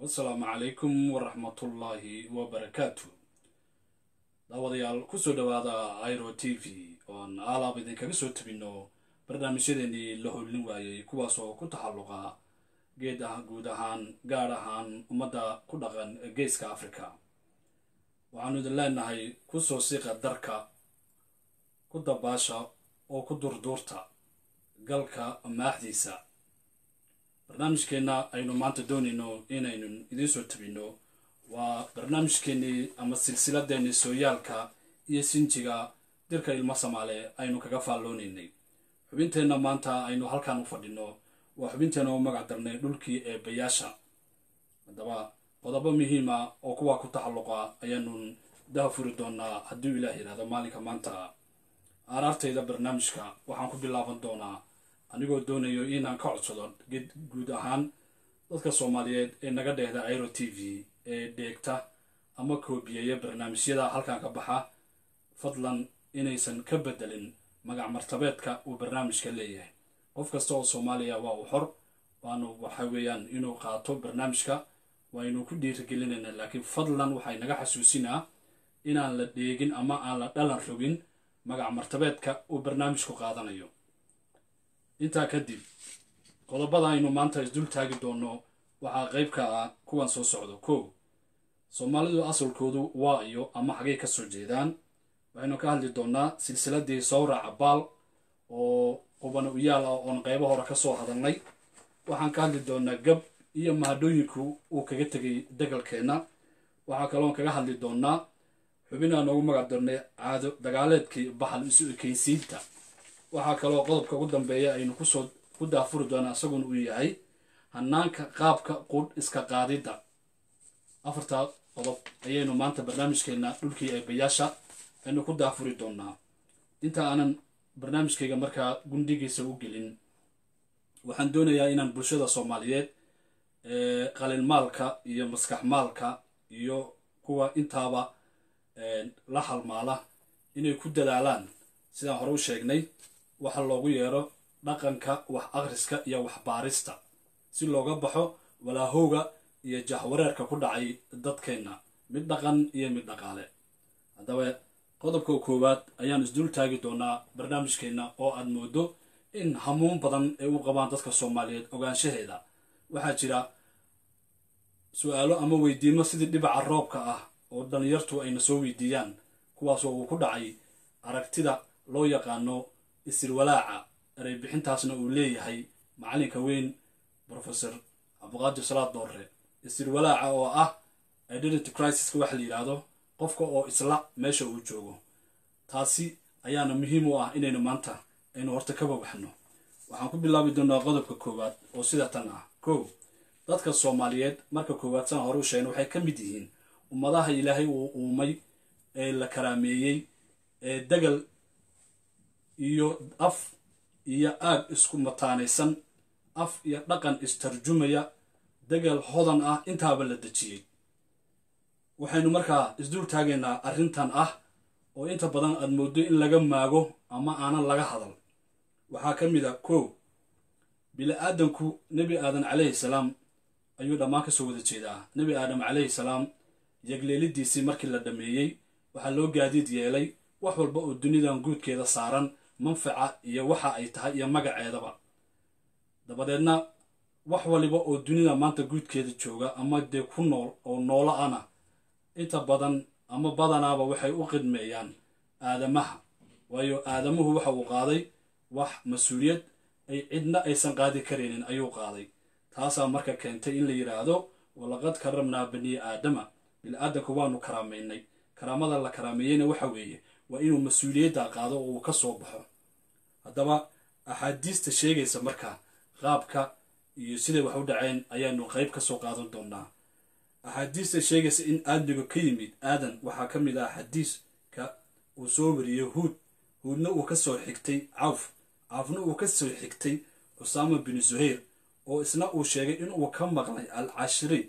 wasalaamu calaykum waraxmatullaahi wabarakaatu daawadayaal kusoo dhawaada iro t v oon aalaab idinkaga soo tabino barnaamijyadeenii la hollin waayey kuwaasoo ku taxalluqa geed ah guud ahaan gaar ahaan ummadda ku dhaqan geeska africa waxaanu idin leenahay kusoo siiqa darka ku dabaasha oo ku durduurta galka maaxdiisa barnaamijkeenna aynu maanta doonayno inaynu idiin soo tabino waa barnaamijkeennii ama silsiladeennii sooyaalka iyo sinjiga dirka ilmo samaale aynu kaga faalloonaynay xubinteenna maanta aynu halkan u fadhino waa xubinteenna u magac darnay dhulkii eebayaasha haddaba qodobo muhiima oo kuwaa ku taxalluqa ayaanu daha furi doonaa hadduu ilaah yidhahdo maalinka maanta aaraartayda barnaamijka waxaan ku bilaaban doonaa anigoo doonayo inaan ka codsado guud ahaan dadka soomaaliyeed ee naga dheehda iro t v ee dheegta ama koobiyeeya barnaamijyada halkan ka baxa fadlan inaysan ka bedelin magac martabeedka uu barnaamijka leeyahay qof kasta oo soomaaliya waa uu xor waanu waxa weeyaan inuu qaato barnaamijka waynu ku dhiirigelinaynaa laakiin fadlan waxay naga xasuusinaa inaan la dheegin ama aan la dhalan rogin magac martabeedka uu barnaamijku qaadanayo intaa kadib qodobada aynu maanta isdul taagi doonno waxaa qayb ka ah kuwan soo socdo kow soomaalidu asalkoodu waa iyo ama xagay ka soo jeedaan waxaynu ka hadli doonaa silsiladii sawraca baal oo qubana uyaal ah oon qaybo hore ka soo hadalnay waxaan ka hadli doonaa gab iyo mahadhooyinku uu kaga tegay degalkeenna waxaa kaloon kaga hadli doonaa xubinaa noogu magac darnay caado dagaaleedkii baxal isu ekeysiinta waxaa kaloo qodobka ugu dambeeya aynu kusoo ku daafuri doonaa isaguna uu yahay hanaanka qaabka qudh iska qaadidda afartaa qodob ayaynu maanta barnaamijkeenna dhulkii eebayaasha aynu ku daafuri doonaa inta aanan barnaamijkayga markaa gundhigiisa u gelin waxaan doonayaa inaan bulshada soomaaliyeed qalinmaalka iyo maskaxmaalka iyo kuwa intaaba la halmaala inay ku dadaalaan sidaan hore u sheegnay waxa loogu yeero dhaqanka wax akhriska iyo waxbaarista si looga baxo walaahowga iyo jahwareerka ku dhacay dadkeenna mid dhaqan iyo mid dhaqaale haddaba qodobka koowaad ayaan isdul taagi doonaa barnaamijkeenna oo aad moodo in hamuun badan ay u qabaan dadka soomaaliyeed ogaanshaheeda waxaa jira su-aalo ama weydiimo sidii dhibaca roobka ah oo dhalinyartu ayna soo weydiiyaan kuwaasoo uu ku dhacay aragtida loo yaqaano isirwalaaca ereybixintaasna uu leeyahay macalinka weyn professor cabdiqaadir salaad doorre isirwalaaca oo ah identity crisis-ka waxa la yidhaahdo qofka oo isla meesha uu joogo taasi ayaana muhiim u ah inaynu maanta aynu horta ka babaxno waxaan ku bilaabi doonaa qodobka koowaad oo sida tan ah kow dadka soomaaliyeed marka koowaad sana hore u sheegna waxay ka mid yihiin ummadaha ilaahay uu uumay ee la karaameeyey ee degal iyo af iyo aag isku mataanaysan af iyo dhaqan istarjumaya degal hodan ah intaaba la dejiyey waxaynu markaa isdul taagaynaa arrintan ah oo inta badan aad mooddo in laga maago ama aanan laga hadal waxaa ka mid a kow bili-aadanku nebi aadan calayhi salaam ayuu dhammaan ka soo wada jeedaa nebi aadam calayhi salaam yagleelidiisii markii la dhammeeyey waxaa loo gaadiid yeelay wax walba oo dunidan guudkeeda saaran manfaca iyo waxa ay tahay iyo magaceedaba dabadeedna wax waliba oo dunida maanta guudkeeda jooga ama dee ku nool oo noolo ana inta badan ama badanaaba waxay u qidmeeyaan aadamaha waayo aadamuhu waxa uu qaaday wax mas-uuliyad ay cidna aysan qaadi karaynin ayuu qaaday taasaa marka keentay in la yidhaahdo walaqad karamnaa banii aadama bil-aadanku waanu karaamaynay karaamada la karaameeyeyna waxa weeye waa inuu mas-uuliyadda qaado oo uu ka soo baxo haddaba axaadiista sheegaysa marka qaabka iyo siday wax u dhaceen ayaanu qayb ka soo qaadan doonaa axaadiista sheegaysa in aadmiga ka yimid aadan waxaa ka mid ah xadiiska uu soo wariyey huud huudna uu ka soo xigtay cawf cawfna uu ka soo xigtay cusaama binu zuhayr oo isna uu sheegay inuu ka maqlay al cashiri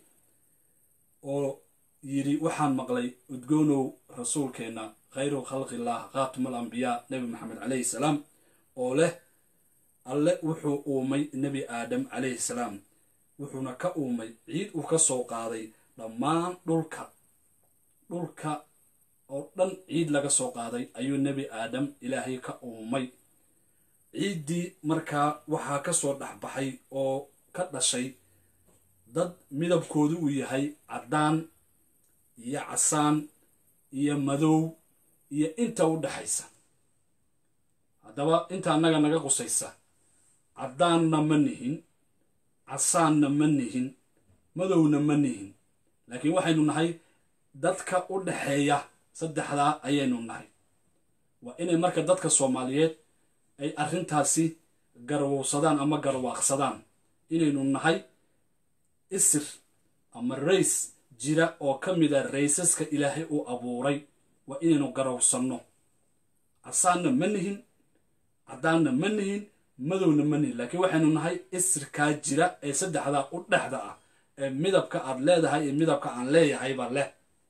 oo yidhi waxaan maqlay udgoonow rasuulkeenna khayru khalqillaah khaatima al ambiyaa nebi maxamed calayhi salaam oo leh alle wuxuu uumay nebi aadam calayhi salaam wuxuuna ka uumay ciid uu ka soo qaaday dhammaan dhulka dhulka oo dhan ciid laga soo qaaday ayuu nebi aadam ilaahay ka uumay ciiddii markaa waxaa ka soo dhexbaxay oo ka dhashay dad midabkoodu uu yahay caddaan iyo casaan iyo madow iyo inta u dhexaysa haddaba inta annaga naga qusaysa caddaanna ma nihin casaanna ma nihin madowna ma nihin laakiin waxaynu nahay dadka u dhexeeya saddexdaa ayaynu nahay waa inay marka dadka soomaaliyeed ay arrintaasi garwowsadaan ama garwaaqsadaan inaynu nahay isir ama rays jira oo ka mida raysaska ilaahay uu abuuray waa inaynu garowsanno casaanna ma nihin caddaanna ma nihin madowna ma nihin laakiin waxaynu nahay isirkaa jira ee saddexdaa u dhexda ah ee midabka aad leedahay iyo midabka aan leeyahayba leh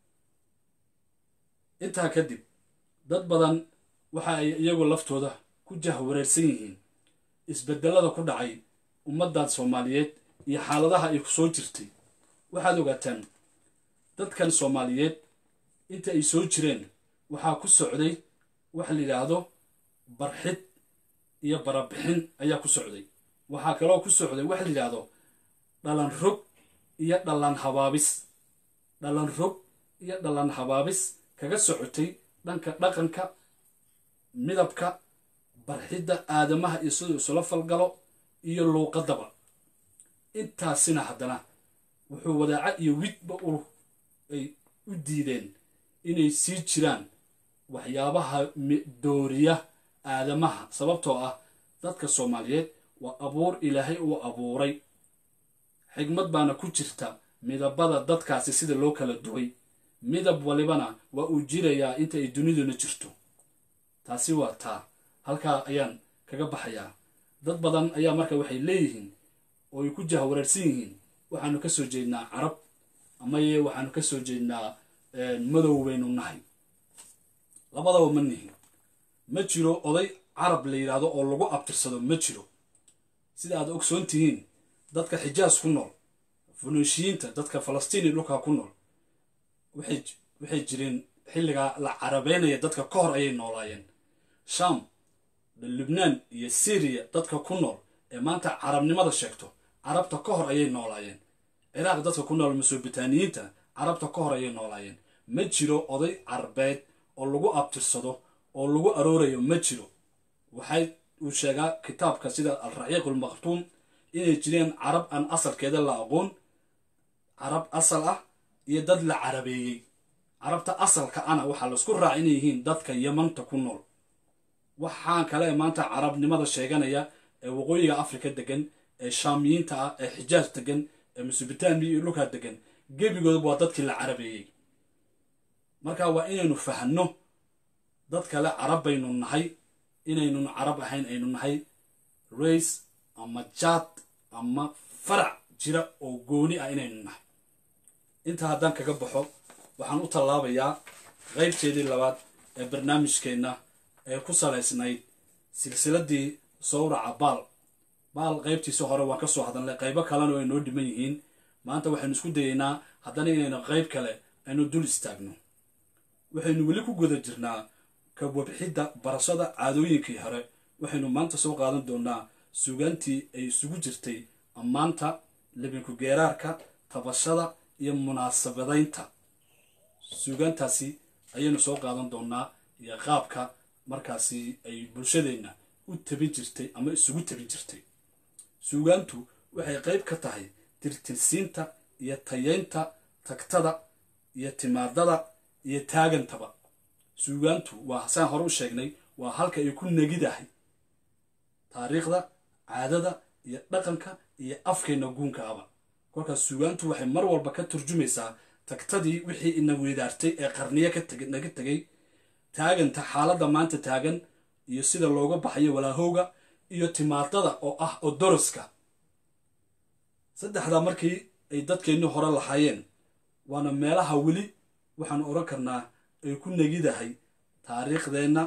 intaa kadib dad badan waxa ay iyagu laftooda ku jahwareersan yihiin isbedelada ku dhacay ummaddan soomaaliyeed iyo xaaladaha ay ku soo jirtay waxaad ogaataan dadkan soomaaliyeed inta ay soo jireen waxaa ku socday waxa la yidhaahdo barxid iyo barabixin ayaa ku socday waxaa kaloo ku socday waxa la yidhaahdo dhalan rog iyo dhalan habaabis dhalan rog iyo dhalan habaabis kaga socotay dhanka dhaqanka midabka barxidda aadamaha iyo siduu isula falgalo iyo luuqadaba intaasina haddana wuxuu wadaaca iyo widba u ay u diideen inay sii jiraan waxyaabaha dooriya aadamaha sababtoo ah dadka soomaaliyeed waa abuur ilaahay uu abuuray xigmad baana ku jirta midabada dadkaasi sida loo kala duway midab walibana waa uu jirayaa inta ay duniduna jirto taasi waa taa halkaa ayaan kaga baxayaa dad badan ayaa marka waxay leeyihiin oo ay ku jahwareersan yihiin waxaanu ka soo jeednaa carab amaye waxaanu ka soo jeednaa madow baynu nahay labadaba ma nihin ma jiro oday carab la yidhaahdo oo lagu abtirsado ma jiro sida aad ogsoon tihiin dadka xijaas ku nool funuushiyiinta dadka falastiini dhulkaa ku nool waxay jireen xilligaa la carabeynaya dadka ka hor ayay noolaayeen sham lubnaan iyo syriya dadka ku nool ee maanta carabnimada sheegto carabta ka hor ayay noolaayeen ciraaq dadka ku nool masobitaaniyiinta carabta ka hor ayay noolaayeen ma jiro oday carbeed oo lagu abtirsado oo lagu aroorayo ma jiro waxay uu sheegaa kitaabka sida alraxiiq ulmaqtuum inay jireen carab aan asalkeeda la aqoon carab asal ah iyo dad la carabeeyey carabta asalka ana waxaa laisku raaca inay yihiin dadka yamanta ku nool waxaan kale ee maanta carabnimada sheeganaya ee waqooyiga afrika degan ee shaamiyiinta ah ee xijaaj degan ee mesobitaamiya iyo dhulkaa degan gebigoodaba waa dadkii la carabeeyey marka waa inaynu fahanno dad kale carab baynu nahay inaynun carab ahayn aynu nahay rays ama jaad ama farac jira oo gooni ah inaynu nahay intaa haddaan kaga baxo waxaan u tallaabayaa qaybteedii labaad ee barnaamijkeenna ee ku salaysnayd silsiladii sawraca baal baal qaybtiisa hore waan ka soo hadalnay qaybo kalena way noo dhiman yihiin maanta waxaynu isku dayeynaa haddana inaynu qayb kale aynu dul istaagno waxaynu weli ku guda jirnaa ka wabxidda barashada caadooyinkii hore waxaynu maanta soo qaadan doonaa sugaantii ay isugu jirtay ammaanta libinku geeraarka tabashada iyo munaasabadaynta suugaantaasi ayaynu soo qaadan doonaa iyo qaabka markaasi ay bulshadeenna u tabin jirtay ama isugu tabin jirtay suugaantu waxay qayb ka tahay tirtirsiinta iyo tayeynta tagtada iyo timaadada iyo taagantaba suugaantu waa saan hore u sheegnay waa halka ay ku negidahay taariikhda caadada iyo dhaqanka iyo afkeenna guunka aba kolkaas suugaantu waxay mar walba ka turjumaysaa tagtadii wixii ina weydaartay ee qarniyo naga tegay taaganta xaaladda maanta taagan iyo sida looga baxayo walaahowga iyo timaadada oo ah odoroska saddexdaa markii ay dadkeennii hore lahaayeen waana meelaha weli waxaanu odhan karnaa ay ku negidahay taariikhdeenna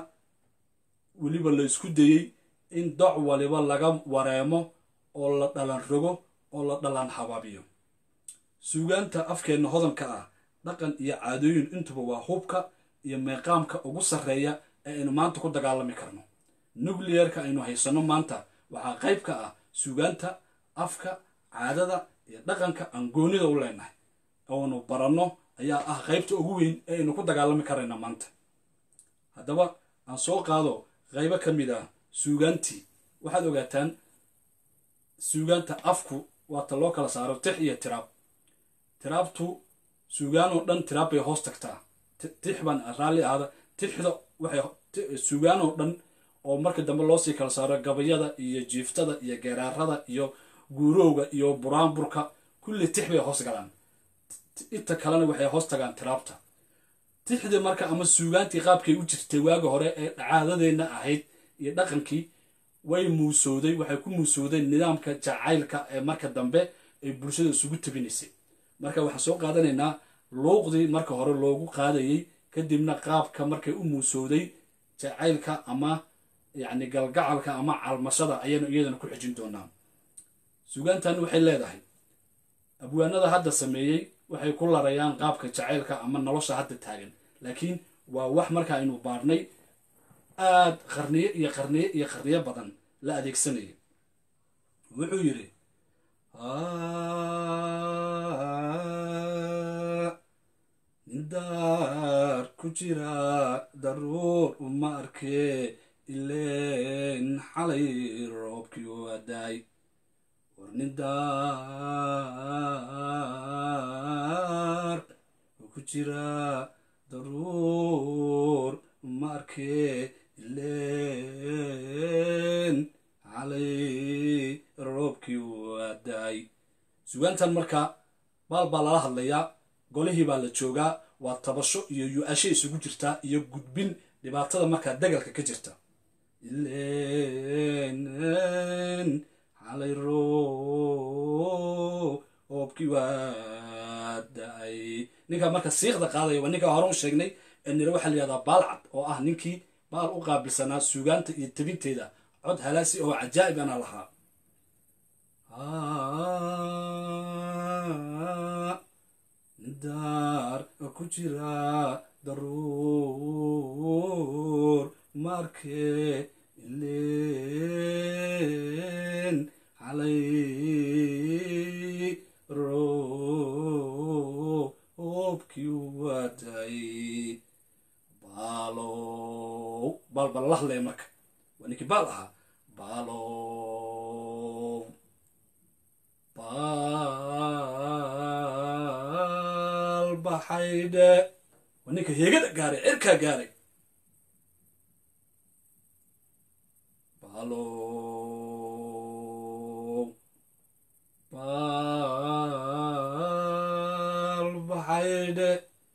weliba la isku dayey in doc waliba laga wareemo oo la dhalan rogo oo la dhalaan habaabiyo suugaanta afkeenna hodanka ah dhaqan iyo caadooyin intuba waa hubka iyo meeqaamka ugu sarreeya ee aynu maanta ku dagaalami karno nucleerka aynu haysanno maanta waxaa qayb ka ah suugaanta afka caadada iyo dhaqanka aan goonida u leenahay oonu baranno ayaa ah qaybta ugu weyn ee aynu ku dagaalami karayna maanta haddaba aan soo qaado qaybo ka mid ah suugaantii waxaad ogaataan suugaanta afku waata loo kala saaro tix iyo tiraab tiraabtu suugaan oo dhan tiraab bay hoos tagtaa tix baan raalli ahda tixda waxay suugaan oo dhan oo marka dambe loosii kala saaro gabayada iyo jiiftada iyo geeraarada iyo guurowga iyo buraanburka kulli tix bay hoos galaan inta kalena waxay hoos tagaan tiraabta tixdii marka ama suugaantii qaabkay u jirtay waaga hore ee caadadeenna ahayd iyo dhaqankii way muusowday waxay ku muusowdeen nidaamka jacaylka ee marka dambe ay bulshada isugu tabinaysay marka waxaan soo qaadanaynaa luuqdii marka hore loogu qaadayey kadibna qaabka markay u muusowday jacaylka ama yacni galgacalka ama calmashada ayaynu iyadana ku xijin doonaa suugaantan waxay leedahay abwaanada hadda sameeyey waxay ku larayaan qaabka jacaylka ama nolosha hadda taagan laakiin waa wax marka aynu baarnay aada qarniyo iyo qarniyo iyo qarniyo badan la adeegsanaya wuxuu yidhi nindaar ku jira daruur uma arkee ileen xalay roobkii u adaay war nindaar ku jira daruur uma arkee ileen xalay roobkii u adaay sugaantan marka baal baa lala hadlayaa golihii baa la joogaa waa tabasho iyo yu-asho isugu jirtaa iyo gudbin dhibaatada markaa dagalka ka jirta ileen xalay roobkii waa da-ay ninkaa marka siiqda qaadaya waa ninkaa hore u sheegnay ee nire waxaa la yihahdaa baalcad oo ah ninkii baal u qaabilsanaa suugaanta iyo tabinteeda cod halaasi oo cajaa'ib ana lahaa daar ku jira daruur markee ileen xalay roobkii waday baalow baal baa lala hadlaya marka waa ninkii baal ahaa baalow baal baxaydhe waa ninka heegada gaaray cirkaa gaaray baalow baal baxaydhe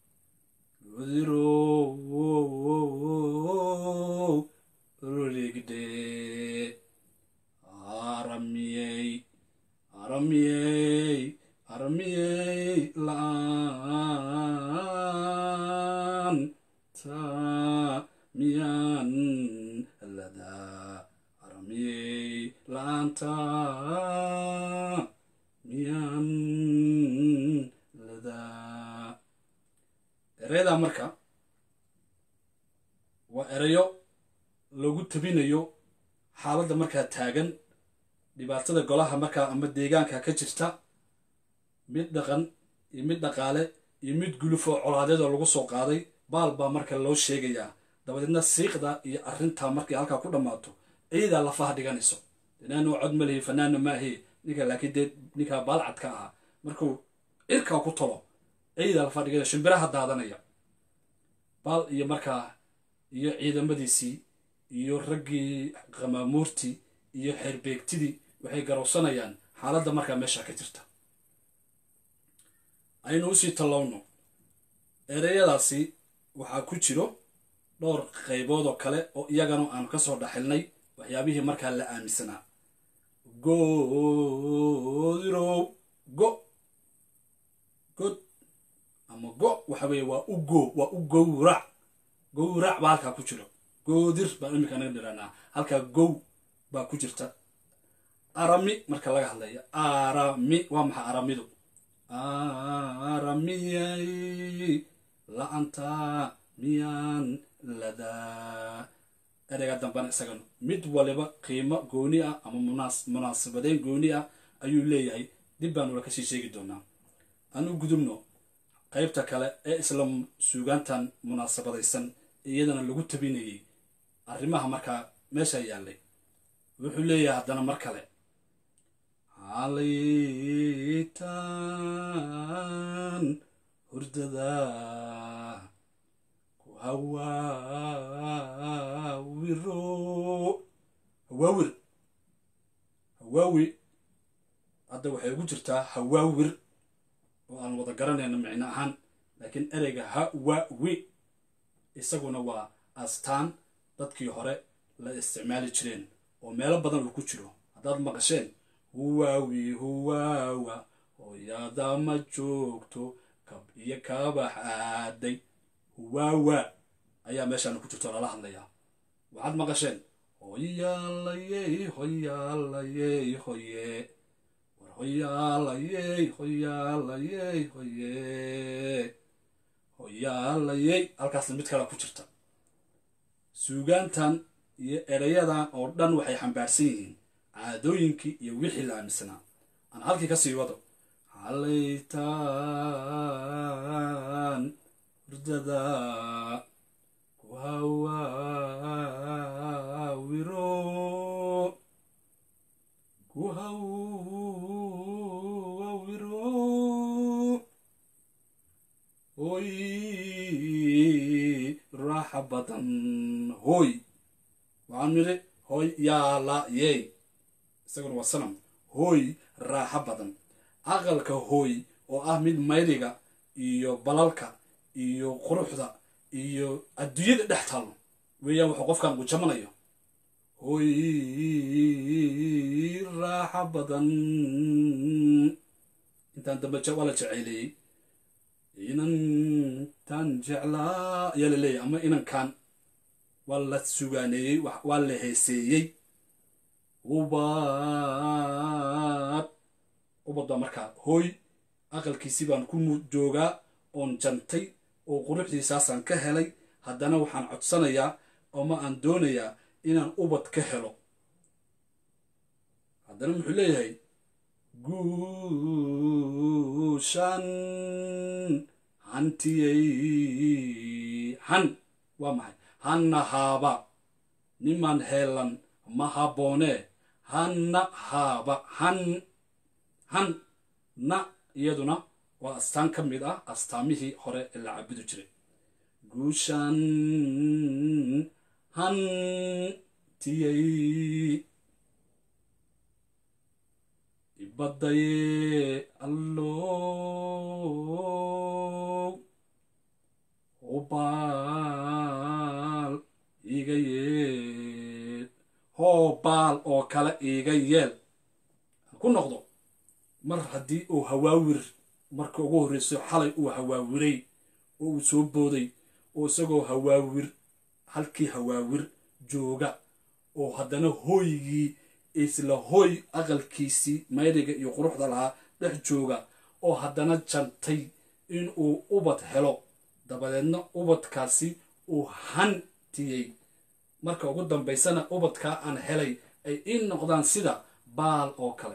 godirow rigde aramiyey aramiyey aramiyey la-aan ta miyaan ladaa aramiyey la-aanta miyaan ladaa ereydaa marka waa erayo lagu tabinayo xaaladda markaa taagan dhibaatada golaha markaa ama deegaanka ka jirta mid dhaqan iyo mid dhaqaale iyo mid guluf oo colaadeed oo lagu soo qaaday baal baa marka loo sheegayaa dabadeedna siiqda iyo arrintaa markay halkaa ku dhammaato ciidaa lafaha dhiganayso inaanu cod ma lihi fanaanna maahe ninka laakiin dee ninkaa baalcadka ahaa markuu cirkaa ku talo ciidaa lafaha dhiganaya shimbiraha daadanaya baal iyo markaa iyo ciidamadiisii iyo raggii qamaamuurtii iyo xeerbeegtidii waxay garowsanayaan xaaladda markaa meesha ka jirta aynu usii tallowno ereyadaasi waxaa ku jiro dhowr qaybood oo kale oo iyagana aanu ka soo dhaxilnay waxyaabihii markaa la aaminsanaa goodirow go god ama go waxa weeye waa u go waa u gowrac gowrac baa halkaa ku jiro goodir baan imika naga dhiranaa halkaa gow baa ku jirta arami marka laga hadlayo arami waa maxay aramidu aramiyay la-anta miyaan ladaa ereyga dambana isagana mid waliba qiimo gooni ah ama munaasabadeyn gooni ah ayuu leeyahay dib baanu la kasii sheegi doonaa anu gudubno qaybta kale ee isla suugaantan munaasabadaysan iyadana lagu tabinayay arrimaha markaa meesha yaallay wuxuu leeyahay haddana mar kale halaytaan hurdada ku hawaawiro hawaawir hawaawi hadda waxay ugu jirtaa hawaawir oo aan wada garanayno micno ahaan laakiin ereyga hawawi isaguna waa astaan dadkii hore la isticmaali jireen oo meelo badan uu ku jiro haddaad maqasheen huwaawi huwaawa hooyada ma joogto kab iyo kabax aaday huwaawa ayaa meeshaana ku jirto lala hadlayaa waxaad maqasheen hoyaalayey hoyaalayey hoye war hoyaalayey hoyaalayey hoye hoyaalayey halkaasna mid kale ku jirta suugaantan iyo erayadan oo dhan waxay xambaarsan yihiin caadooyinkii iyo wixii la aaminsanaa aan halkii ka sii wado halaytaan hurdada ku hawaawiro ku hawawiro hoy raaxa badan hooy waxaan nidhi hooy yaalayey isaguna waa sanam hooy raaxo badan aqalka hooy oo ah mid mayriga iyo balalka iyo quruxda iyo adduunyada dhex taalo weeyaan wuxuu qofkan uu jamanayo hooy raaxo badan intaan dambe waa la jeceyleeyey inantaan jeclaa ayaa la leeyahy ama inankan waa la sugaaneeyey waa la heeseeyey ubad ubad baa markaa hooy aqalkiisii baan ku joogaa oon jantay oo quruxdiisaasaan ka helay haddana waxaan codsanayaa ama aan doonayaa inaan ubad ka helo haddana muxuu leeyahay guushan hantiyey han waa maxay hanna haaba niman heelan ma habboonee hanna haaba han han na iyaduna waa astaan ka mid ah astaamihii hore ee la cabudi jiray guushan hantiyey ibadaye allow hubaal iga yeel hoobaal oo kale iga yeel ku noqdo mar haddii uu hawaawir marka ugu horreyso xalay uu hawaawiray oo uu soo booday oo isagoo hawaawir halkii hawaawir jooga oo haddana hooygii isla hooy aqalkiisii mayriga iyo quruxda lahaa dhex jooga oo haddana jantay inuu ubad helo dabadeedna ubadkaasi uu hantiyey marka ugu dambaysana ubadkaa aan helay ay ii noqdaan sida baal oo kale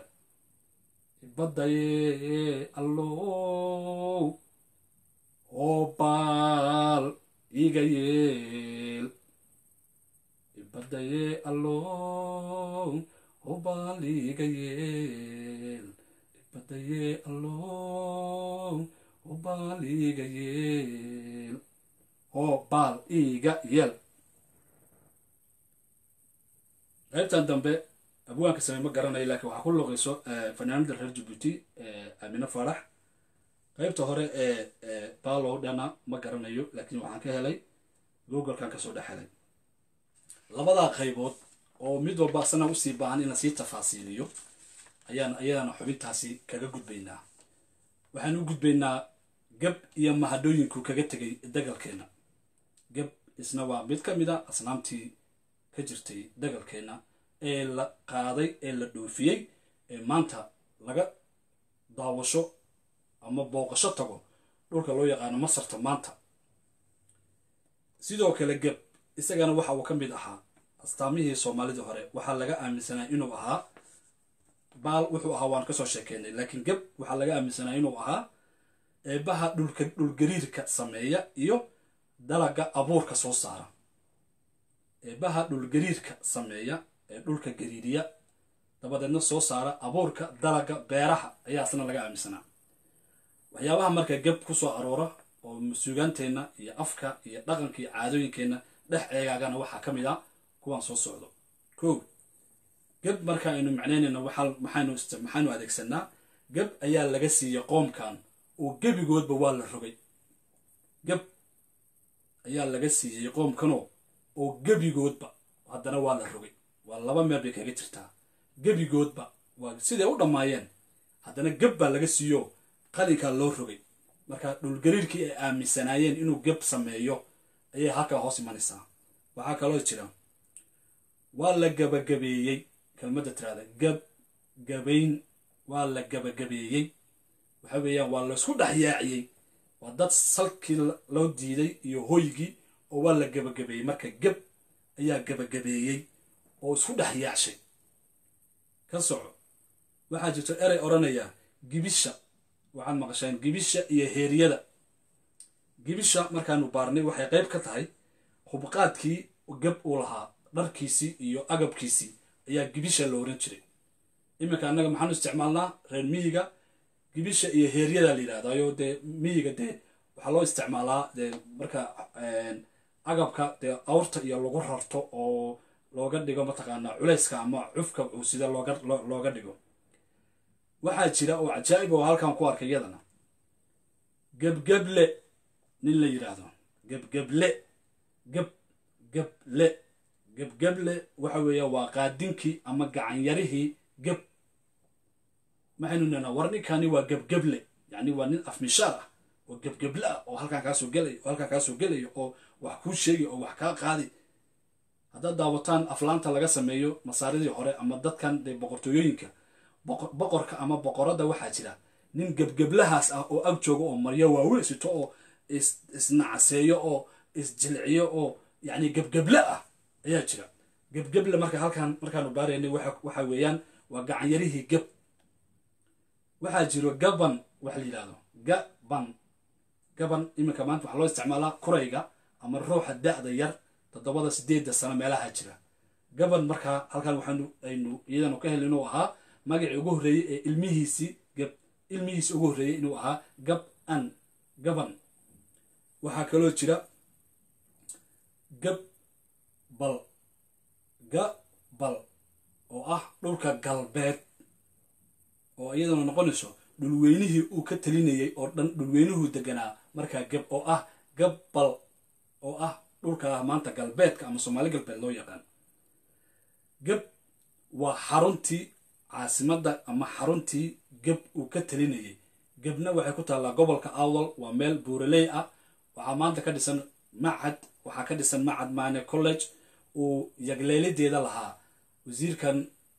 ibadaye allow oo baal iga yeel ibadaye allow oo baal iga yeel ibadaye allow oo baal iga yeel oo baal iga yeel qaybtan dambe abwaanka samey ma garanayo laakiin waxaa ku luqayso fanaanada reer jabuuti amine farax qaybta hore ee baalow dhana ma garanayo laakiin waxaan ka helay googlekan kasoo dhex helay labadaa qaybood oo mid walba asana usii baahan in lasii tafaasiiliyo ayaan ayadana xubintaasi kaga gudbaynaa waxaan u gudbaynaa gab iyo mahadhooyinku kaga tegay dagalkeenna gab isna waa mid ka mid a asnaamtii ka jirtay dagalkeenna ee la qaaday ee la dhoofiyey ee maanta laga daawasho ama booqasho tago dhulka loo yaqaano masarta maanta sidoo kale geb isagana waxa uu ka mid ahaa astaamihii soomaalidii hore waxaa laga aaminsanaa inuu ahaa baal wuxuu ahaa waan kasoo sheekeynay laakiin geb waxaa laga aaminsanaa inuu ahaa eebaha dhulka dhulgariirka sameeya iyo dalaga abuurka soo saara eebaha dhulgariirka sameeya ee dhulka gariiriya dabadeedna soo saara abuurka dalaga beeraha ayaa isna laga aaminsanaa waxyaabaha marka geb kusoo aroora oo suugaanteenna iyo afka iyo dhaqanka iyo caadooyinkeenna dhex eegaagana waxaa ka mid a kuwaan soo socdo ko geb marka aynu macnaynayno maxaanu adeegsanaa geb ayaa laga siiyey qoomkan oo gebigoodba waa la rogay geb ayaa laga siiyey qoomkanoo oo gebigoodba haddana waa la rogay waa laba meel bay kaga jirtaa gebigoodba waa siday u dhammaayeen haddana geb baa laga siiyo qalinkaa loo rogay marka dhulgariirkii ay aaminsanaayeen inuu geb sameeyo ayay halkaa hoos imanaysaa waxaa kaloo jira waa la gabagabeeyey kelmadda tiraada gab gabayn waa la gabagabeeyey waxa weeyaan waa laysku dhex yaaciyey waa dad salkii loo diiday iyo hoygii oo waa la gabagabeeyey marka geb ayaa gabagabeeyey oo isku dhex yaacshay ka soco waxaa jirto erey odhanaya gibisha waxaad maqasheen gibisha iyo heeryada gibisha markaanu baarnay waxay qayb ka tahay hubqaadkii gab uu lahaa dharkiisii iyo agabkiisii ayaa gibisha la oran jiray iminka annaga maxaanu isticmaalnaa reer miyiga gibisha iyo heeryada la yidhahdayo dee miyiga dee waxaa loo isticmaalaa dee marka agabka dee awrta iyo lagu rarto oo looga dhigo mataqaanaa culayska ama cufka uu sida looga looga dhigo waxaa jira oo cajaa'ib oo halkan ku arkay iyadana gebgeble nin la yidhaahdo gebgeble geb geble gebgeble waxa weeya waa qaadinkii ama gacanyarihii geb maxaynu nana war ninkani waa gebgeble yacni waa nin afmishaar ah oo gebgeble ah oo halkaan kaasoo gelayo oo halkaan kaasoo gelayo oo wax kuu sheegay oo wax kaa qaadi haddaad daawataan aflaanta laga sameeyo masaaridii hore ama dadkan dee boqortooyooyinka boqorka ama boqoradda waxaa jira nin gebgeblahaas ah oo ag jooga oo maryo waaweyn sito oo isnacaseeyo oo isjilciyo oo yacni gebgeble ah ayaa jira gebgeble marka halkaan markaanu baaraynay waxa weeyaan waa gacanyarihii geb waxaa jiro gaban waxa la yidhahdo gaban gaban iminka maanta waxaa loo isticmaalaa kurayga ama ruuxa da'da yar toddobada sideedda sano meelaha jira gaban markaa halkaan waxaanu aynu iyadanu ka helin inuu ahaa magacii ugu horreeyey ee ilmihiisii gab ilmihiisi ugu horreeyey inuu ahaa gab an gaban waxaa kaloo jira gab bal gabal oo ah dhulka galbeed oo iyaduna noqonayso dhulweynihii uu ka talinayay oo dhan dhulweynuhuu deganaa markaa gab oo ah gabbal oo ah dhulka maanta galbeedka ama soomaali galbeed loo yaqaan gab waa xaruntii caasimadda ama xaruntii geb uu ka talinayay gebna waxay ku taallaa gobolka awdal waa meel buuraley ah waxaa maanta ka dhisan macad waxaa ka dhisan macad maane college uu yagleelideeda lahaa wasiirkan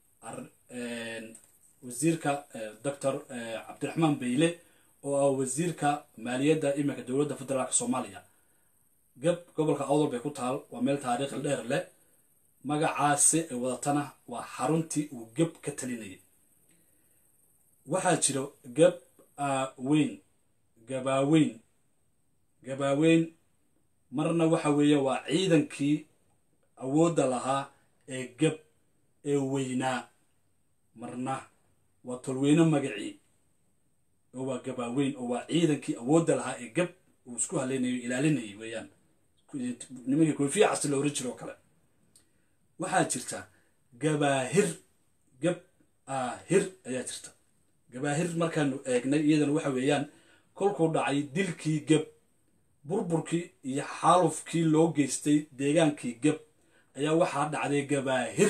wasiirka doctor cabdiraxmaan beyle oo ah wasiirka maaliyadda iminka dowladda federaalk soomaaliya geb gobolka awdal bay ku taal waa meel taariikhi dheer leh magacaasi ay wadatana waa xaruntii uu geb ka talinayay waxaa jiro geb weyn gabaaweyn gabaaweyn marna waxa weeye waa ciidankii awoodda lahaa ee geb ee weynaa marna waa tolweyne magacii oo waa gabaaweyn oo waa ciidankii awoodda lahaa ee geb uu isku haleynayo ilaalinayay weeyaan nimankii koofiya casti la oran jiro oo kale waxaa jirta gabaahir gab aahir ayaa jirta gabaahir markaanu eegnay iyadana waxa weeyaan kolkuu dhacay dilkii geb burburkii iyo xaalufkii loo geystay deegaankii geb ayaa waxaa dhacday gabaahir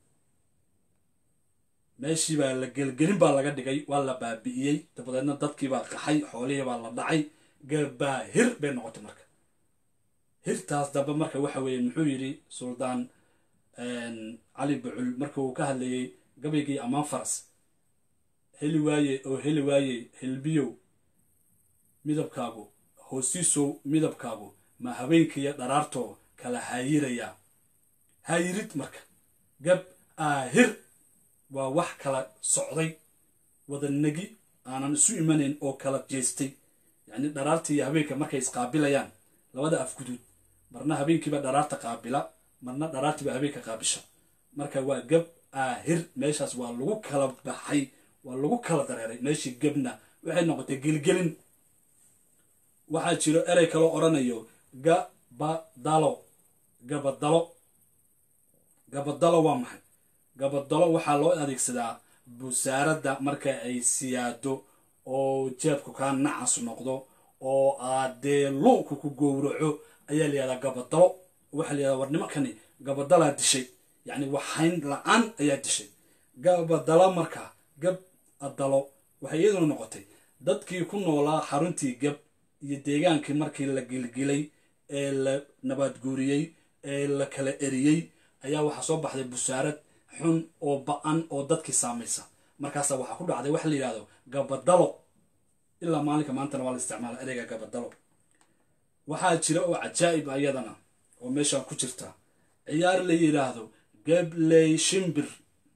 meeshii baa la gelgelin baa laga dhigay waa la baabi'iyey dabadeedna dadkii baa qaxay xoolihii baa la dhacay gabaahir bay noqotay marka hirtaas dambe marka waxa weeye muxuu yidhi suldaan cali bucul marka uu ka hadlayey gabaygii ammaan faras heli waaye oo heli waaye helbiyow midabkaagu hoosiisow midabkaagu ma habeenkiiyo dharaartoo kala haayirayaa haayirid marka gab aahir waa wax kala socday wadanagi aanan isu imanayn oo kala jeestay yacni dharaarta iyo habeenka markay isqaabilayaan labada afguduud marna habeenkiiba dharaarta qaabila marna dharaartiiba habeenka qaabisha marka waa gab aahir meeshaas waa lagu kala baxay waa lagu kala dareeray meeshii gabna waxay noqotay gelgelin waxaa jiro erey kaloo odhanayo gabadalo gabadalo gabadalo waa maxay gabadalo waxaa loo adeegsadaa busaaradda marka ay siyaado oo jeebku kaa nacas noqdo oo aadee luuku ku gowraco ayaa layihahdaa gabadalo waxaa layihahdaa war nimankani gabadalaa dishay yacni waxayn la-aan ayaa dishay gabadalo marka gab adalo waxay iyaduna noqotay dadkii ku noolaa xaruntii gab iyo deegaankii markii la gilgilay ee la nabaadguuriyey ee la kala eriyey ayaa waxaa soo baxday busaarad xun oo ba-an oo dadkii saamaysa markaasa waxaa ku dhacday waxa la yidhahdo gabadalo ilaa maalinka maantana waa la isticmaala ereyga gabadalo waxaa jira oo cajaa'ib ayadana oo meeshaan ku jirta ciyaar la yidhaahdo gabley shimbir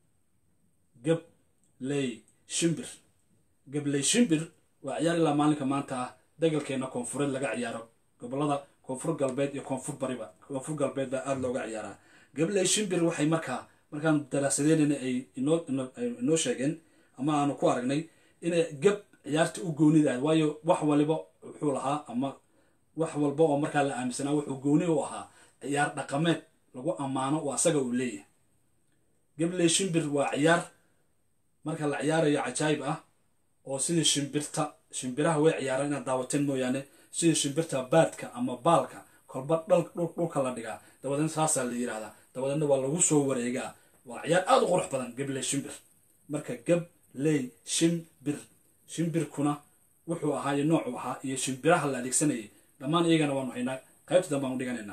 gabley shimbir gabley shimbir waa ciyaar ilaa maalinka maanta ah dagalkeena koonfureed laga ciyaaro gobolada koonfur galbeed iyo koonfur bariba koonfur galbeed baa aada looga ciyaaraa gabley shimbir waxay markaa markaan daraasadeynayna ay inoo sheegeen ama aanu ku aragnay inay gab ciyaarta u goonida ahayd waayo wax waliba wuxuu lahaa ama wax walba oo markaa la aaminsanaa wuxuu gooni u ahaa ciyaar dhaqameed lagu ammaano oo asaga uu leeyahay gabley shimbir waa ciyaar marka la ciyaarayo cajaayib ah oo sidii shimbirta shimbiraha way ciyaaraan inaad daawateen mooyaane sidii shimbirta baadka ama baalka kolba dhulka la dhigaa dabadeedna saasaa la yidhahdaa dabadeedna waa lagu soo wareegaa waa ciyaar aada u qurux badan gabley shimbir marka gabley shimbir shimbirkuna wuxuu ahaa iyo noocuu ahaa iyo shimbiraha la adeegsanayay dhammaan iyagana waanu haynaa qaybta dambe aanu dhiganaynaa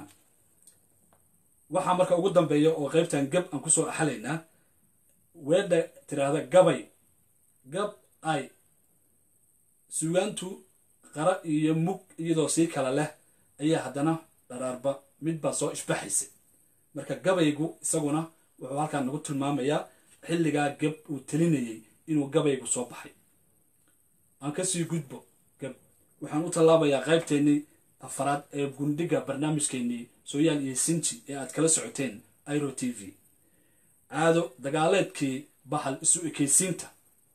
waxaa marka ugu dambeeya oo qaybtan gab aan kusoo axalaynaa weedha tiraahda gabay gab ay sugaantu qara iyo mug iyadoo sii kala leh ayaa haddana dharaarba midbaa soo ishbaxaysay marka gabaygu isaguna wuxuu halkaan nagu tilmaamayaa xilligaa gab uu telinayay inuu gabaygu soo baxay aan kasii gudbo gab waxaan u tallaabayaa qaybteennii afaraad ee gundhiga barnaamijkeennii sooyaal iyo sinji ee aad kala socoteen iro t v caado dagaaleedkii bahal isu ekaysiinta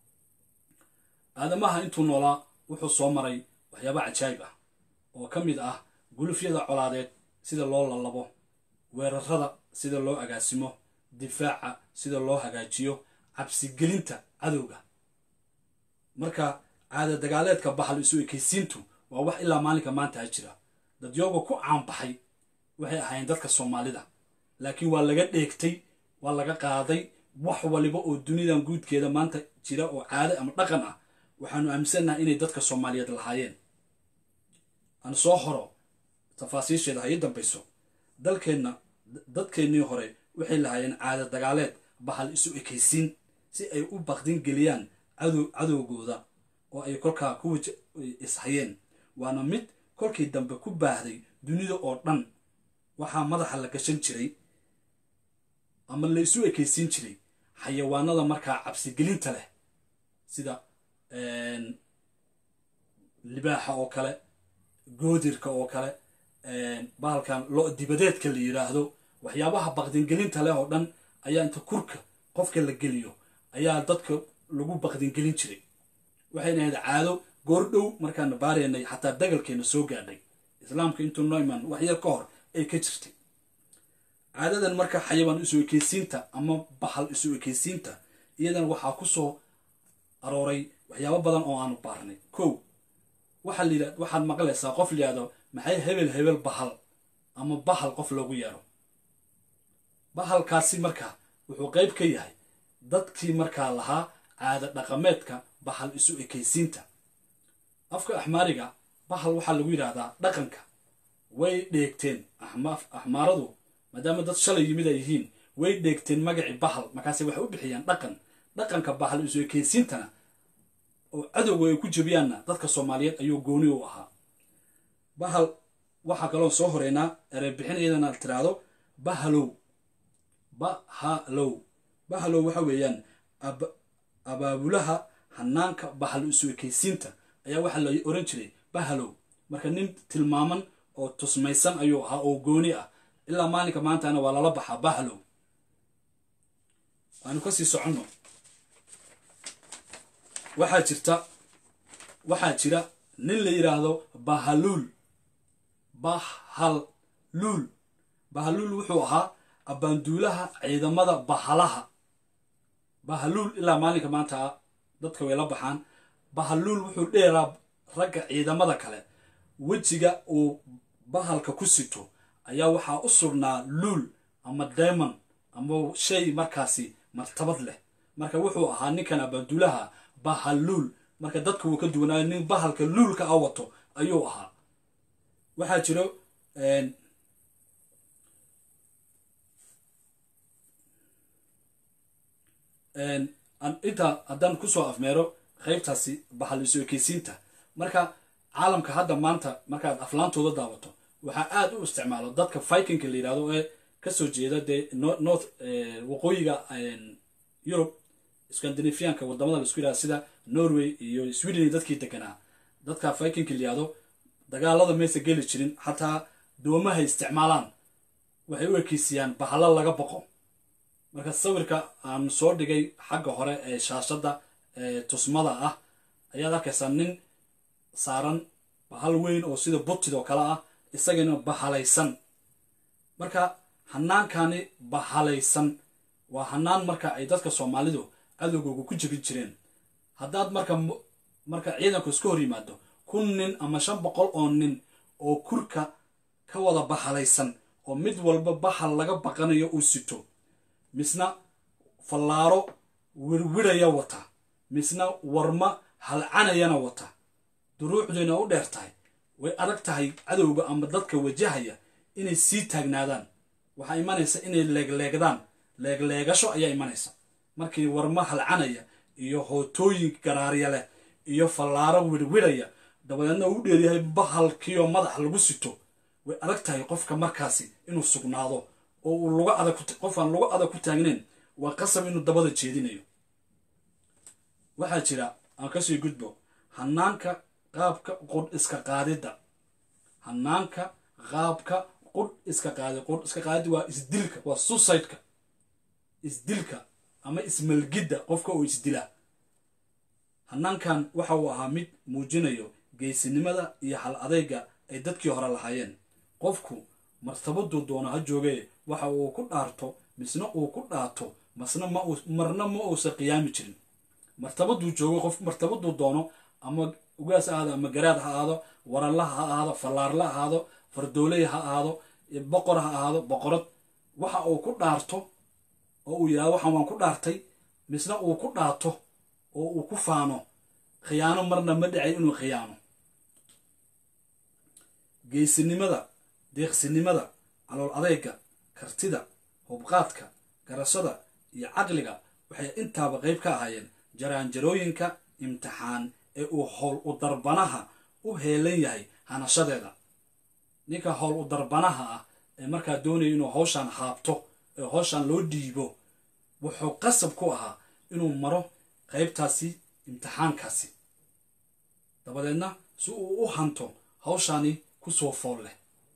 aadamaha intuu noolaa wuxuu soo maray waxyaaba cajaayib ah oo ka mid ah gulufyada colaadeed sida loo lalabo weerarada sida loo agaasimo difaaca sida loo hagaajiyo cabsigelinta cadowga marka caada dagaaleedka bahal isu ekaysiintu waa wax ilaa maalinka maanta jira dadyooga ku caanbaxay waxay ahaayeen dadka soomaalida laakiin waa laga dheegtay waa laga qaaday wax waliba oo dunidan guudkeeda maanta jira oo caado ama dhaqan ah waxaanu aaminsannahay inay dadka soomaaliyeed lahaayeen aan soo horo tafaasiisheeda ha ii dambayso dalkeenna dadkeennii hore waxay lahaayeen caada dagaaleed bahal isu ekaysiin si ay u baqdin geliyaan cadow cadowgooda oo ay kolkaa ku waj ishayeen waana mid kolkii dambe ku baahday dunida oo dhan waxaa madaxa la gashan jiray ama la isu ekaysiin jiray xayawaanada markaa cabsigelinta leh sida libaaxa oo kale goodirka oo kale bahalkan lo dibadeedka la yidhaahdo waxyaabaha baqdingelinta leh oo dhan ayaa inta kurka qofka la geliyo ayaa dadka lagu baqdingelin jiray waxayna ahayd caado goordhow markaana baaraynay xataa dagalkeena soo gaadhay islaamka intuu noo imaan wax yar ka hor ay ka jirtay caadadan marka xayawaan isu ekeysiinta ama bahal isu ekeysiinta iyadan waxaa ku soo arooray waxyaabo badan oo aanu baarnay kow waxaa la yidhah waxaad maqlaysaa qof layihahdo maxay hebel hebel bahal ama bahal qof loogu yeero bahalkaasi marka wuxuu qayb ka yahay dadkii markaa lahaa caada dhaqameedka bahal isu ekeysiinta afka axmaariga bahal waxaa lagu yidhaahdaa dhaqanka way dheegteen axmaaradu maadaama dad shalay yimid ay yihiin way dheegteen magacii bahal markaase waxay u bixiyaan dhaqan dhaqanka bahal isu ekeysiintana oo cadowga ay ku jebiyaanna dadka soomaaliyeed ayuu gooni u ahaa bahal waxaa kaloo soo horeynaa erebixin iyadana tiraahdo bahalow bahalow bahalow waxa weeyaan abaabulaha hanaanka bahal isu ekeysiinta ayaa waxaa la oran jiray bahalow marka nin tilmaaman oo tusmaysan ayuu ahaa oo gooni ah ilaa maalinka maantana waa lala baxaa bahalow waanu kasii soconno waxaa jirta waxaa jira nin la yidhaahdo bahaluul bahaluul bahaluul wuxuu ahaa abbaanduulaha ciidamada bahalaha bahaluul ilaa maalinka maanta dadka way la baxaan bahaluul wuxuu dheeraa ragga ciidamada kale wejiga uu bahalka ku sito ayaa waxaa u sugnaa luul ama daymon ama shay markaasi martabad leh marka wuxuu ahaa ninkan abbaanduulaha bahaluul marka dadka wuu ka duwanaayo nin bahalka luulka a wato ayuu ahaa waxaa jiro intaa haddaan kusoo afmeero qaybtaasi bahal isu ekeysiinta marka caalamka hadda maanta markaad aflaantooda daawato waxaa aada u isticmaalo dadka vikingka la yidhahdo ee kasoo jeeda dee north waqooyiga yurub scandinavianka wadamada la isku yidhahdo sida norway iyo sweden dadkii deganaa dadka vikingka la yihahdo dagaalada maysa geli jirin xataa doomahay isticmaalaan waxay u ekeysiyaan bahalo laga boqo marka sawirka aan soo dhigay xagga hore ee shaashadda ee tusmada ah ayaad arkaysaa nin saaran bahal weyn oo sida butid oo kale ah isagana bahalaysan marka hanaankani bahalaysan waa hanaan marka ay dadka soomaalidu cadowgooga ku jebin jireen haddaad marka marka ciidanku iska hor yimaado kun nin ama shan boqol oo nin oo kurka ka wada bahalaysan oo mid walba bahal laga baqanayo uu sito misna fallaaro wirwiraya wata misna warma halcanayana wata duruucduyna u dheer tahay way adag tahay cadowga ama dadka wajahaya inay sii taagnaadaan waxaa imanaysa inay leegleegdaan leegleegasho ayaa imanaysa markii warma halcanaya iyo hootooyin garaarya leh iyo fallaaro wirwiraya dabadeedna uu dheeryahay bahalkiioo madax lagu sito way adag tahay qofka markaasi inuu sugnaado oo uu luga adag qof aan luga adag ku taagnayn waa qasab inuu dabada jeedinayo waxaa jira aan kasii gudbo hanaanka qaabka qudh iska qaadidda hanaanka qaabka qudh iska qaadi qudh iska qaadidda waa isdilka waa suicideka isdilka ama ismalgidda qofka oo isdila hanaankan waxa uu ahaa mid muujinayo geysinimada iyo hal adayga ay dadkii hore lahaayeen qofku martabaduu doono ha joogee waxa uu ku dhaarto misna uu ku dhaato masna ma marna ma uusan qiyaami jirin martabaduu joogo qof martabaduu doono ama ugaas ha ahaado ama garaad ha ahaado waralla ha ahaado fallaarla ha ahaado fardooley ha ahaado boqor ha ahaado boqorad waxa uu ku dhaarto oo uu yidhahdo waxaan waan ku dhaartay misna uu ku dhaato oo uu ku faano khiyaano marna ma dhacay inuu khiyaano geysinimada deeqsinimada calool adeyga kartida hubqaadka garashada iyo caqliga waxay intaaba qayb ka ahaayeen jaraanjarooyinka imtixaan ee uu howl u darbanaha u heelan yahay hanashadeeda ninka howl u darbanaha ah ee markaa doonaya inuu hawshaan haabto ee hawshaan loo dhiibo wuxuu qasab ku ahaa inuu maro qaybtaasi imtixaankaasi dabadeedna si uu u hanto hawshaani kusoo fool leh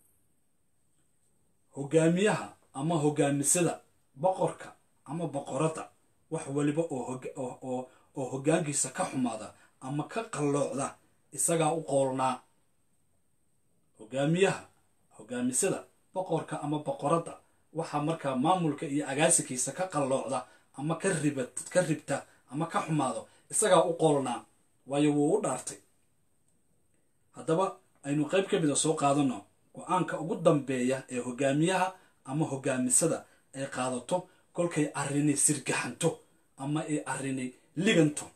hogaamiyaha ama hogaamisada boqorka ama boqoradda wax waliba oo hoggaankiisa ka xumaada ama ka qalloocda isagaa u qoolnaa hogaamiyaha hogaamisada boqorka ama boqoradda waxaa markaa maamulka iyo agaasikiisa ka qalloocda ama ka riba ka ribta ama ka xumaado isagaa u qoolnaa waayo wuu u dhaartay haddaba aynu qayb ka mida soo qaadano go-aanka ugu dambeeya ee hogaamiyaha ama hogaamisada ay qaadato kolkay arrinay sirgaxanto ama ay arrinay liganto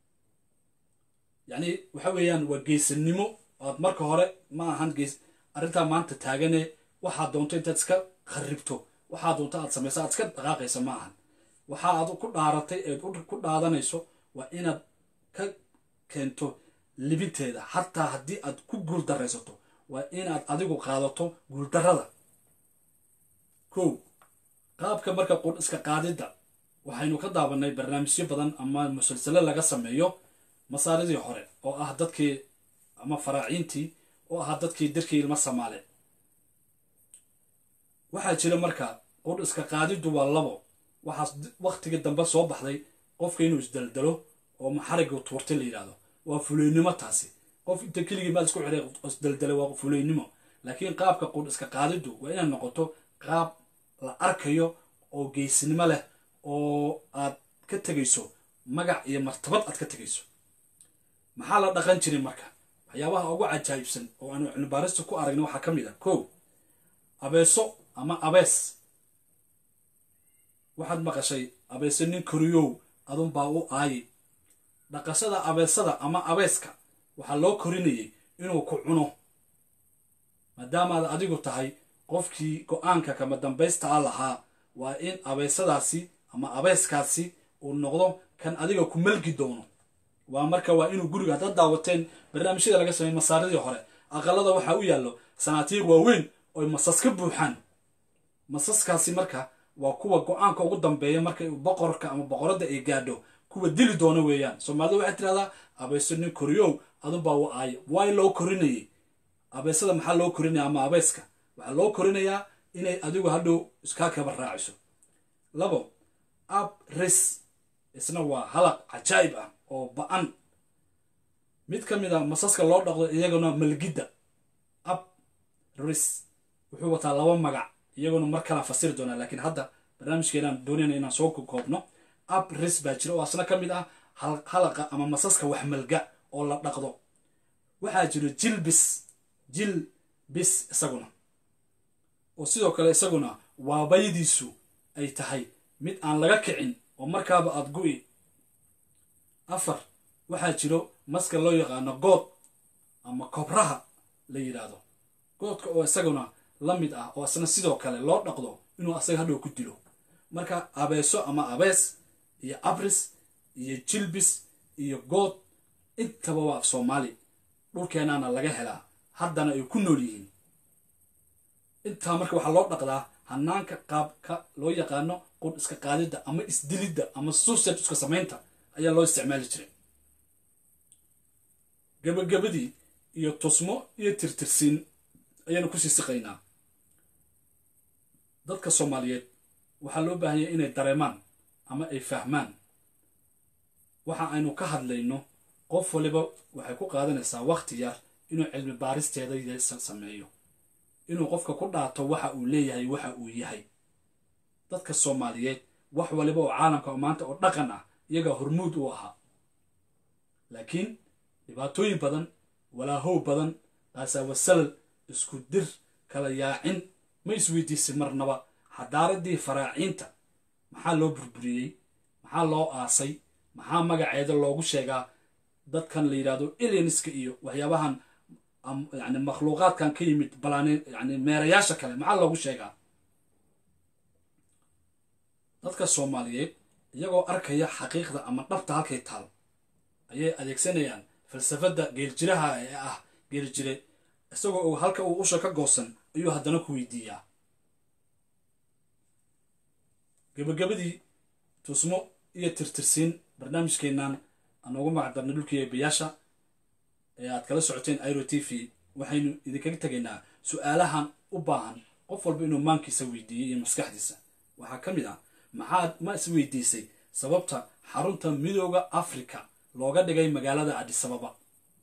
yacni waxa weeyaan waa geesanimo oad marka hore ma ahan gees arrintaa maanta taagane waxaad doonto intaad iska kharribto waxaa doonta aad samaysa aad iska dhaqaaqaysa ma ahan waxa aad ku dhaaratay eed ku dhaadanayso waa inaad ka keento libinteeda xataa haddii aad ku guuldaraysato waa inaad adigu qaadato guuldarrada kow qaabka marka qudh iska qaadidda waxaynu ka daabanay barnaamijyo badan ama musalsalo laga sameeyo masaaridii hore oo ah dadkii ama faraaciintii oo ahaa dadkii darkii ilma samaale waxaa jira marka qudh iska qaadiddu waa labo waxaas waktigii dambe soo baxday qofka inuu isdaldalo oo maxariga tuurtay la yidhahdo waa fuleynimo taasi qof inta keligii maad isku xiray isdaldalay waa fuleynimo laakiin qaabka qudh iska qaadiddu waa inaad noqoto qaab la arkayo oo geesnimo leh oo aad ka tegayso magac iyo martabad aad ka tegayso maxaa la dhaqan jiray marka waxyaabaha ugu cajaa'ibsan oo aanu cilmibaarista ku aragna waxaa ka mid ah kow abeeso ama abees waxaad maqashay abeese nin koriyow adunbaa u aayi dhaqashada abeesada ama abeeska waxaa loo korinayay inuu ku cuno maadaamaad adigu tahay qofkii go-aanka kama dambaysta a lahaa waa in abeesadaasi ama abeeskaasi uu noqdo kan adiga ku malgi doono waa marka waa inuu guriga haddaad daawateen barnaamijyada laga sameeyey masaaridii hore aqalada waxaa u yaallo sanaatiiq waaweyn oy masas ka buuxaan masaskaasi marka waa kuwa go-aanka ugu dambeeya marka boqorka ama boqoradda ay gaadho kuwa dili doono weeyaan soomaalida waxay tirahdaa abeeso nin koriyow adunbaa u aaya waay loo korinayay abeesada maxaa loo korinaya ama abeeska waxaa loo korinayaa inay adigu hadhow iskaa kaba raaciso labo ab ris isna waa halaq cajaa'ib ah oo ba-an mid ka mid a masaska loo dhaqdo iyaguna malgidda ab ris wuxuu wataa laba magac iyaguna mar kalaan fasiri doonaa laakiin hadda barnaamijkeenaan doonayna inaan soo koobno ab ris baa jira oo asna ka mid ah halaqa ama masaska wax malga oo la dhaqdo waxaa jiro jilbis jilbis isaguna oo sidoo kale isaguna waabayadiisu ay tahay mid aan laga kicin oo markaaba aad gu'i afar waxaa jiro maska loo yaqaano good ama kobraha la yidhaahdo goodka oo isaguna la mid ah oo isna sidoo kale loo dhaqdo inuu asaga hadhow ku dilo marka abeeso ama abees iyo abris iyo jilbis iyo good intaba waa af soomaali dhulkeenaana laga helaa haddana ay ku nool yihiin intaa marka waxaa loo dhaqdaa hanaanka qaabka loo yaqaano qudh iska qaadidda ama isdilidda ama suicide iska samaynta ayaa loo isticmaali jiray gabagabadii iyo tusmo iyo tirtirsiin ayaanu kusii siqaynaa dadka soomaaliyeed waxaa loo baahanya inay dareemaan ama ay fahmaan waxa aynu ka hadlayno qof waliba waxay ku qaadanaysaa wakhti yar inuu cilmi baaristeeda sameeyo inuu qofka ku dhaato waxa uu leeyahay waxa uu yahay dadka soomaaliyeed wax waliba oo caalamka maanta oo dhaqan ah iyagaa hormuud u ahaa laakiin dhibaatooyin badan walaahow badan qaasawasalal isku dir kala yaacin ma isweydiisay marnaba xadaaradii faraaciinta maxaa loo burburiyey maxaa loo aasay maxaa magaceeda loogu sheegaa dadkan la yidhahdo alienska iyo waxyaabahan yani makhluuqaadkan ka yimid balaan yani meerayaasha kale maxaa loogu sheegaa dadka soomaaliyeed iyagoo arkaya xaqiiqda ama dhabta halkay taal ayay adeegsanayaan falsafadda geeljiraha ee ah geeljire isagoo halka uu usha ka goosan ayuu haddana ku weydiiyaa gabagabadii tusmo iyo tirtirsiin barnaamijkeennan aan ugu magacdarnay dhulkii eebayaasha ee aad kala socoteen iro t v waxaynu idinkaga tegaynaa su-aalahan u baahan qof walba inuu maankiisa weydiiyey iyo maskaxdiisa waxaa ka mid ah maxaad ma is weydiisay sababta xarunta midooda africa looga dhigay magaalada adisababa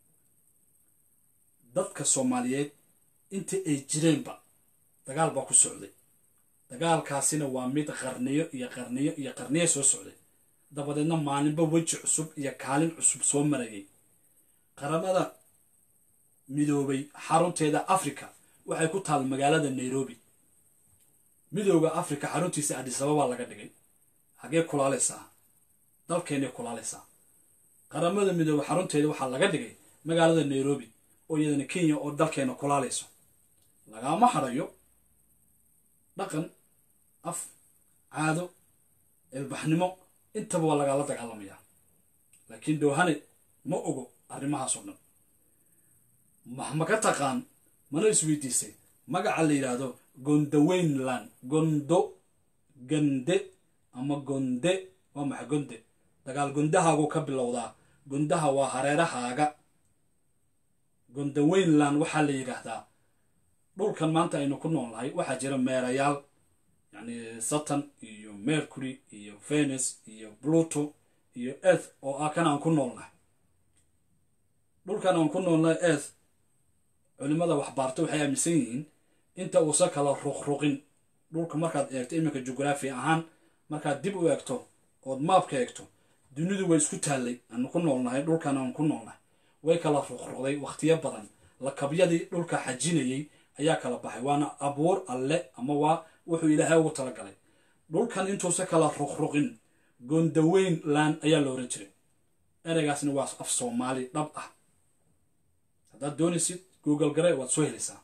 dadka soomaaliyeed intii ay jireenba dagaal baa ku socday dagaalkaasina waa mid qarniyo iyo qarniyo iyo qarniyo soo socday dabadeedna maalinba weji cusub iyo kaalin cusub soo marayay qaramada midoobay xarunteeda africa waxay ku taal magaalada nairobi midooda africa xaruntiisa adisababa laga dhigay hagee kulaalaysaa dalkeennay kulaalaysaa qaramada midoobe xarunteeda waxaa laga dhigay magaalada nairobi oo iyadana kenya oo dalkeena kulaalayso lagaama harayo dhaqan af caado ilbaxnimo intaba waa lagala dagaalamayaa laakiin dhowhane ma ogo arrimahaasoo dhan ma ka taqaan mana isweydiisay magaca la yidhaahdo gondaweynland gondo gande ama gonde waa maxa gonde dagaal gondahaagu ka bilowdaa gondaha waa hareerahaaga gondaweynland waxaa la yidhaahdaa dhulkan maanta aynu ku nool nahay waxaa jira meerayaal yacni saturn iyo mercury iyo venus iyo pluto iyo earth oo ah kan aan ku noolnahay dhulkan aan ku noolnahay earth culimada waxbaarta waxay aaminsan yihiin inta uusan kala ruqruqin dhulka markaad eegto iminka jugraafi ahaan markaad dib u eegto ood maabka eegto dunidu way isku taallay aanu ku noolnahay dhulkan aan ku noolnahay way kala ruqruqday wakhtiyo badan lakabyadii dhulka xajinayay ayaa kala baxay waana abuur alle ama waa wuxuu ilaahay ugu talagalay dhulkan intuusan kala ruqruqin gondaweyn laan ayaa la oran jiray ereygaasna waa af soomaali dhab ah haddaad doonaysid google gare waad soo helaysaa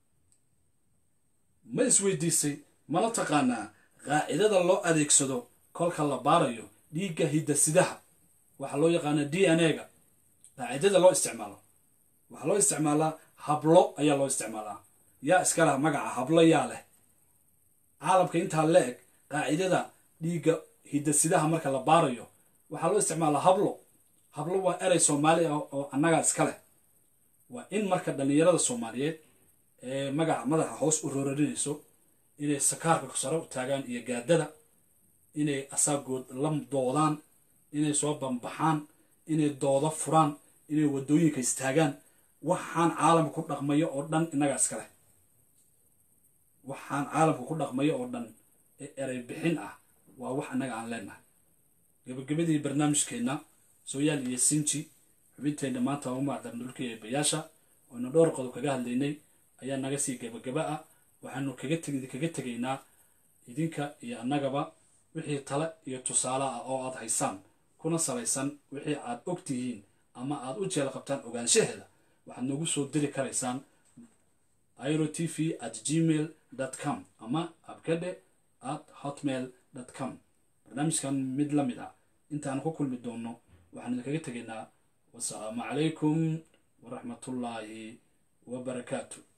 ma isweydiisay mana taqaanaa qaacidada loo adeegsado kolka la baarayo dhiigga hidasidaha waxaa loo yaqaanaa d n a-ga qaacidada loo isticmaalo waxaa loo isticmaalaa hablo ayaa loo isticmaalaa yaa iska lah magaca hablo yaa leh caalamka intaa la eg qaacidada dhiigga hidasidaha marka la baarayo waxaa loo isticmaalaa hablo hablo waa erey soomaali ah oo annagaa iska leh waa in marka dhallinyarada soomaaliyeed ee magaca madaxa hoos u roorarinayso inay sakaarka sare u taagaan iyo gaadada inay asaagood la doodaan inay soo bambaxaan inay doodo furaan inay waddooyinka istaagaan waxaan caalamka ku dhaqmayo oo dhan innagaa iska leh waxaan caalamka ku dhaqmayo oo dhan ee erey bixin ah waa wax annaga aan leenahay gebagabadii barnaamijkeenna sooyaal iyo sinji xubinteenna maanta u macdan dhulkii eebayaasha oonu dhowr qodob kaga hadlaynay ayaa naga sii gebagaba ah waxaanu kaga teg kaga tegaynaa idinka iyo annagaba wixii tale iyo tusaale ah oo aad haysaan kuna salaysan wixii aad og tihiin ama aad u jeel qabtaan ogaanshaheeda waxaad noogu soo diri karaysaan iro t v at gmail com ama abkade at hotmail com barnaamijkan mid la mid ah intaan ku kulmi doonno waxaan idinkaga tegaynaa wasalaamu calaykum waraxmatullaahi wabarakaatu